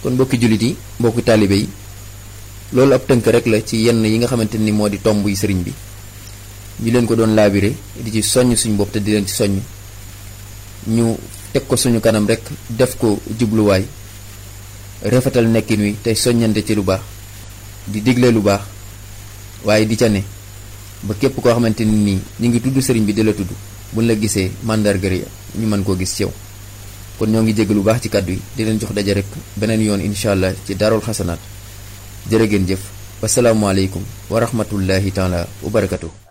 kon mbokki jullit yi mbokki taalibe yi loolu ab tënk rek la ci yenn yi nga xamante ni moo di tomb yi sëriñ bi ñu leen ko doon laabire di ci soññ suñu bopp te di leen ci soññ ñu teg ko suñu kanam rek def ko jubluwaay rafetal nekkin wi tey soññante ci lu baax di digle lu baax waaye di ca ne ba képp koo xamante ni nii ñu ngi tudd sëriñ bi di la tudd buñ la gisee màndargari ñu mën koo gis ci yow kon ñoo ngi jégg lu baax ci kàddu yi di leen jox daje rek beneen yoon incha allah ci daarul xasanaat jërë ngeen jëf wasalaamualeykum wa rahmatullahi taala wa barakatuh